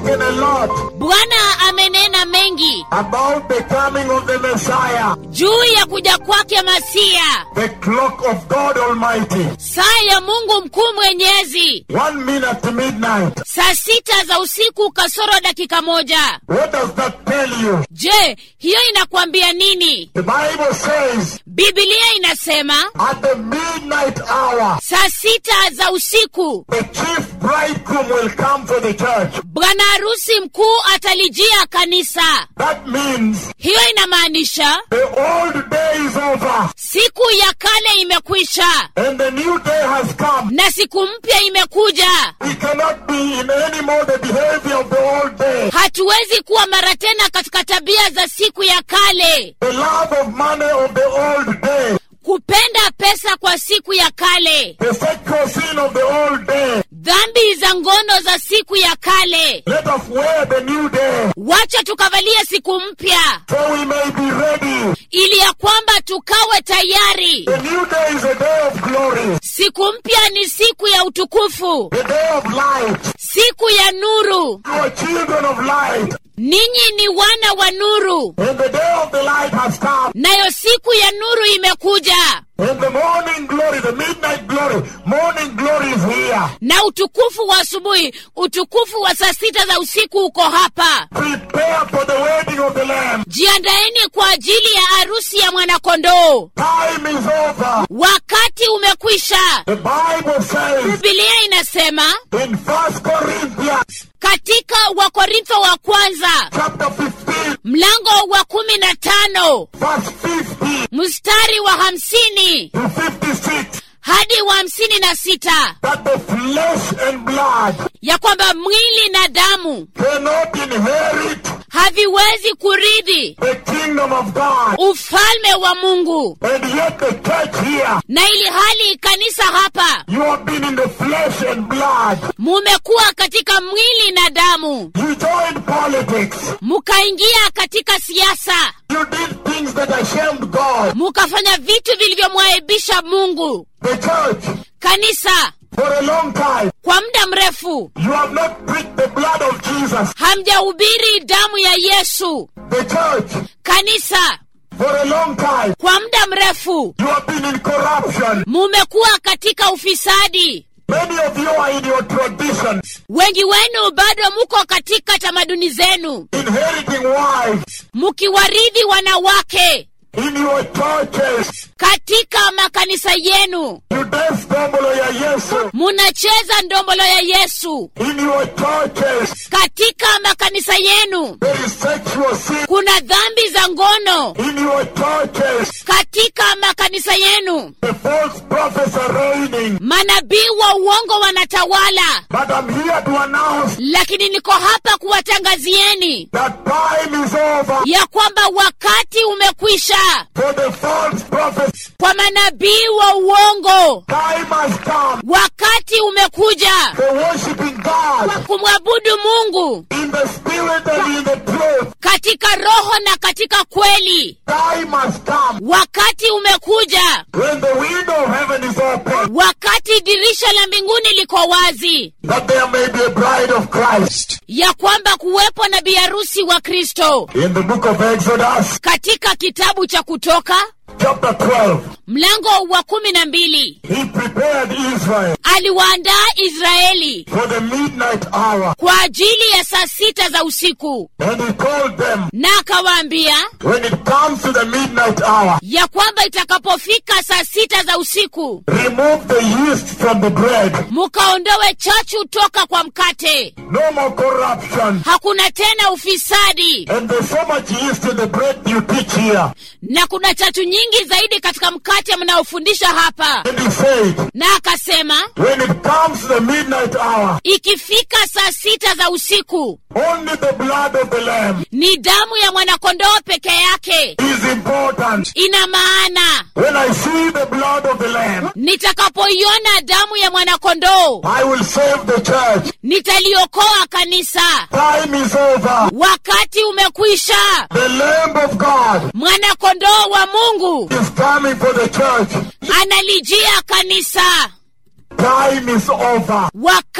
spoken a lot bwana amenena mengi about the coming of the Messiah, juu ya kuja kwake masia the clock of God Almighty. saa ya mungu mkuu mwenyezi One minute to midnight. saa sita za usiku kasoro dakika moja What does that tell you? je hiyo inakwambia nini The Bible says bibilia inasema at the midnight hour, saa sita za usiku the chief bridegroom will come for the church. bwana harusi mkuu atalijia kanisa That means hiyo inamaanisha the old day is over siku ya kale imekwisha and the new day has come. na siku mpya imekuja We cannot be in any more the behavior of the old day. hatuwezi kuwa mara tena katika tabia za siku ya kale The love of money of the old day. kupenda pesa kwa siku ya kale The sexual sin of the old day. dhambi za ngono za siku ya kale Let us wear the new day wacha tukavalie siku mpya so we may be ready. ili ya kwamba tukawe tayari The new day is a day of glory, siku mpya ni siku ya utukufu the day of light. siku ya nuru You are children of light, ninyi ni wana wa nuru and the day of the light has come. nayo siku ya nuru imekuja And the morning glory, the midnight glory, morning glory is here. na utukufu wa asubuhi utukufu wa saa sita za usiku uko hapa Prepare for the wedding of the Lamb. jiandaeni kwa ajili ya harusi ya mwanakondoo Time is over. wakati umekwisha The Bible says bibilia inasema in First Corinthians katika wakorintho wa kwanza chapter 15, mlango wa kumi na tano verse 50 mstari wa hamsini to 56, hadi wa hamsini na sita that the flesh and blood ya kwamba mwili na damu cannot inherit haviwezi kurithi the kingdom of God. ufalme wa mungu And yet the church here, na ili hali kanisa hapa you have been in the flesh and blood. mumekuwa katika mwili na damu You joined politics. mukaingia katika siasa You did things that ashamed God. mukafanya vitu vilivyomwaibisha mungu The church, kanisa for a long time, kwa muda mrefu you have not preached the blood of Jesus. hamjahubiri damu ya yesu The church, kanisa for a long time, kwa muda mrefu you have been in corruption. mumekuwa katika ufisadi Many of you are in your traditions, wengi wenu bado muko katika tamaduni zenu inheriting wives mukiwaridhi wanawake in your churches. katika makanisa yenu You dance dombolo ya Yesu munacheza ndombolo ya yesu in your churches. katika makanisa yenu There is sexual sin kuna dhambi za ngono in your churches. katika makanisa yenu The false prophets are reigning. manabii wa uongo wanatawala But I'm here to announce lakini niko hapa kuwatangazieni that time is over ya kwamba wakati umekwisha for the false prophets. kwa manabii wa uongo Time has come wakati umekuja for worshiping God kumwabudu mungu in the spirit and in the truth. katika roho na katika kweli Time has come wakati umekuja when the window of heaven is open wakati dirisha la mbinguni liko wazi that there may be a bride of Christ. ya kwamba kuwepo na biharusi wa kristo In the book of Exodus, katika kitabu cha kutoka chapter 12, mlango wa kumi na mbili he prepared Israel aliwaandaa israeli for the midnight hour. kwa ajili ya saa sita za usiku And he told them, na akawaambia when it comes to the midnight hour, ya kwamba itakapofika saa sita za usiku remove the yeast from the bread. mukaondowe chachu toka kwa mkate No more corruption. hakuna tena ufisadi And there's so much yeast in the bread you teach here. na kuna chachu nyingi zaidi katika mkate mnaofundisha hapa And he said, na akasema when it comes to the midnight hour, ikifika saa sita za usiku only the blood of the Lamb ni damu ya mwanakondoo peke yake is important. ina maana When I see the blood of the Lamb, nitakapoiona damu ya mwanakondoo I will save the church. nitaliokoa kanisa Time is over. wakati umekwisha The Lamb of God mwanakondoo wa mungu is coming for the church. analijia kanisa Time is over. wakati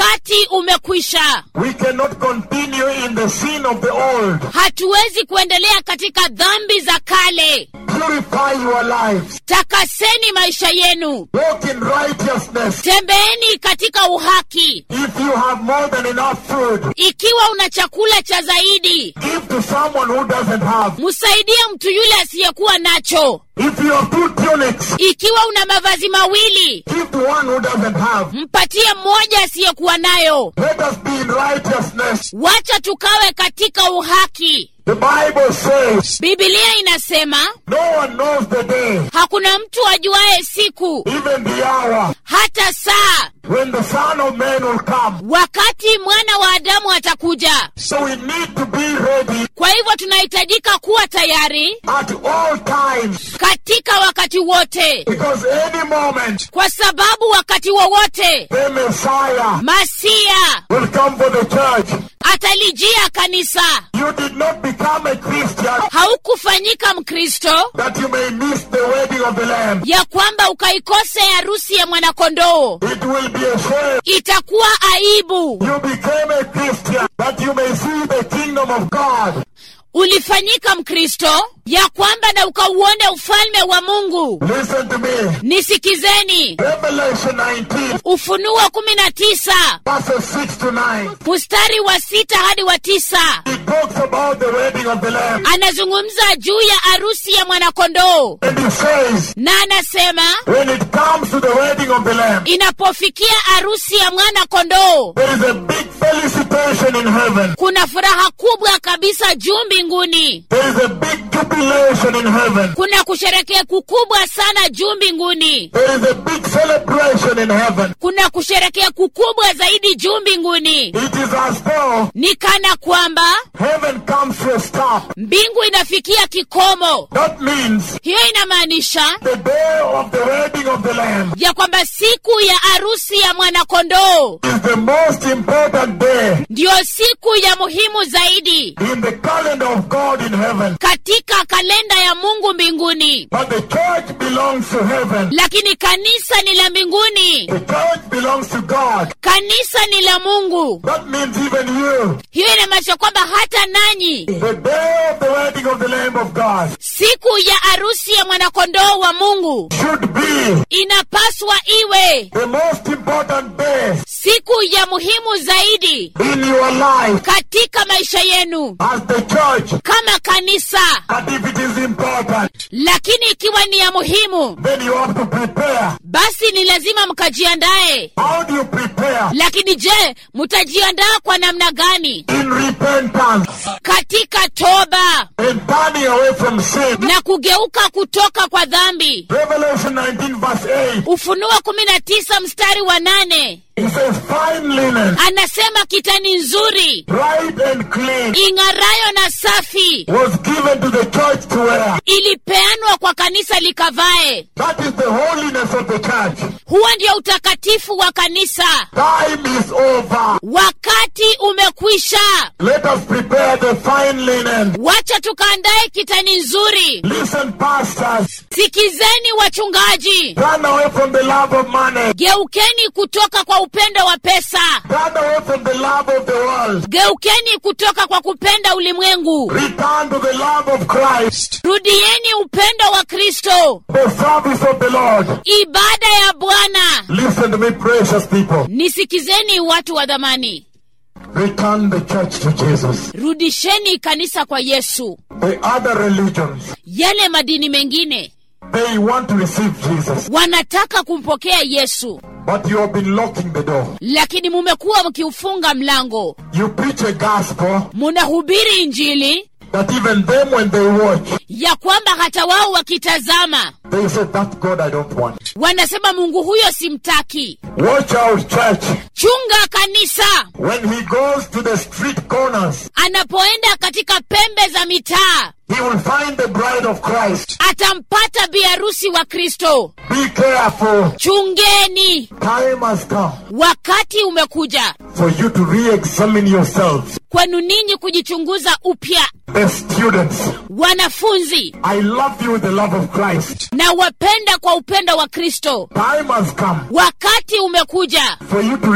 wakati umekwisha We cannot continue in the sin of the old. hatuwezi kuendelea katika dhambi za kale Purify your lives. takaseni maisha yenu Walk in righteousness. tembeeni katika uhaki If you have more than enough food, ikiwa una chakula cha zaidi give to someone who doesn't have. msaidie mtu yule asiyekuwa nacho If you have two tunics, ikiwa una mavazi mawili give to one who doesn't have. mpatie mmoja asiyekuwa nayo Let us be in righteousness. wacha tukawe katika uhaki The Bible says, bibilia inasema no one knows the day, hakuna mtu ajuaye siku even the hour, hata saa when the Son of Man will come. wakati mwana wa adamu atakuja So we need to be ready kwa hivyo tunahitajika kuwa tayari at all times, katika wakati wote because any moment kwa sababu wakati wowote the Messiah masia will come for the church. atalijia kanisa You did not become a Christian haukufanyika mkristo that you may miss the wedding of the Lamb. ya kwamba ukaikose harusi ya mwanakondoo It will be a shame. itakuwa aibu You became a Christian that you may see the kingdom of God. ulifanyika mkristo ya kwamba na ukauone ufalme wa mungu Listen to me. nisikizeni Revelation 19, ufunuo kumi na tisa verses 6 to 9. mstari wa sita hadi wa tisa It talks about the wedding of the Lamb. anazungumza juu ya arusi ya mwanakondoo And it says, na anasema when it comes to the wedding of the Lamb, inapofikia arusi ya mwanakondoo there is a big felicitation in heaven. kuna furaha kubwa kabisa juu mbinguni There is a big jubilation in heaven. kuna kusherekea kukubwa sana juu mbinguni There is a big celebration in heaven. kuna kusherekea kukubwa zaidi juu mbinguni It is as though ni kana kwamba heaven comes to a stop. mbingu inafikia kikomo That means hiyo inamaanisha the day of the wedding of the Lamb ya kwamba siku ya arusi ya mwanakondoo is the most important day ndiyo siku ya muhimu zaidi in the calendar of God in heaven. katika kalenda ya mungu mbinguni But the church belongs to heaven. lakini kanisa ni la mbinguni The church belongs to God. kanisa ni la mungu That means even you. hiyo inamaanisha kwamba hata nanyi The day of the wedding of the Lamb of God siku ya arusi ya mwanakondoo wa mungu should be inapaswa iwe the most important day siku ya muhimu zaidi in your life katika maisha yenu as the church. kama kanisa But if it is important, lakini ikiwa ni ya muhimu then you have to prepare. basi ni lazima mkajiandae How do you prepare? lakini je mtajiandaa kwa namna gani In repentance katika toba and turning away from sin. na kugeuka kutoka kwa dhambi Revelation 19 verse 8. ufunuo kumi na tisa mstari wa nane It says, fine linen, anasema kitani nzuri bright and clean, ing'arayo na safi was given to the church to wear. ilipeanwa kwa kanisa likavae That is the holiness of the church. huo ndio utakatifu wa kanisa Time is over. wakati umekwisha Let us prepare the fine linen. wacha tukaandaye kitani nzuri Listen, pastors. sikizeni wachungaji Turn away from the love of money. geukeni kutoka kwa upendo wa pesa Turn away from the love of the world. geukeni kutoka kwa kupenda ulimwengu Return to the love of Christ. rudieni upendo wa kristo The service of the Lord. ibada ya bwana Listen to me, precious people. nisikizeni watu wa dhamani Return the church to Jesus. rudisheni kanisa kwa yesu The other religions, yale madini mengine they want to receive Jesus. wanataka kumpokea yesu But you have been locking the door. lakini mumekuwa mkiufunga mlango You preach a gospel munahubiri injili that even them, when they watch, ya kwamba hata wao wakitazama they say, That God I don't want. wanasema mungu huyo simtaki Watch out, church. chunga kanisa When he goes to the street corners, anapoenda katika pembe za mitaa he will find the bride of Christ. atampata biharusi wa kristo Be careful. chungeni Time has come wakati umekuja for you to re examine yourselves. kwenu ninyi kujichunguza upya The students, wanafunzi I love you with the love of Christ. na wapenda kwa upendo wa kristo Time has come wakati umekuja for you to re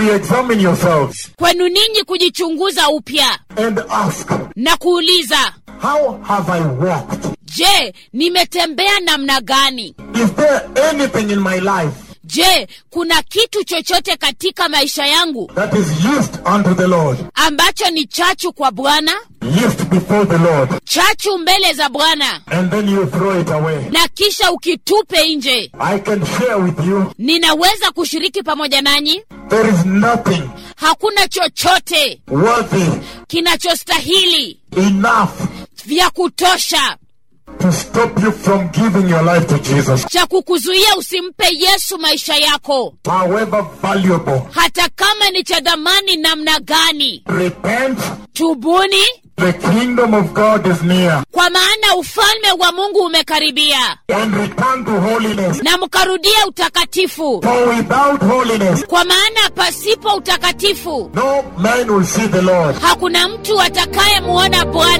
you examine yourselves kwenu ninyi kujichunguza upya and ask, na kuuliza How have I walked? je nimetembea namna gani Is there anything in my life je kuna kitu chochote katika maisha yangu that is used unto the Lord? ambacho ni chachu kwa bwana Used before the Lord. chachu mbele za bwana And then you throw it away. na kisha ukitupe nje I can share with you, ninaweza kushiriki pamoja nanyi there is nothing hakuna chochote worthy kinachostahili enough vya kutosha to stop you from giving your life to Jesus. cha kukuzuia usimpe yesu maisha yako However valuable. hata kama ni cha dhamani namna gani Repent. tubuni The kingdom of God is near. kwa maana ufalme wa mungu umekaribia And return to holiness. na mkarudia utakatifu For without holiness, kwa maana pasipo utakatifu no man will see the Lord. hakuna mtu atakayemuona bwana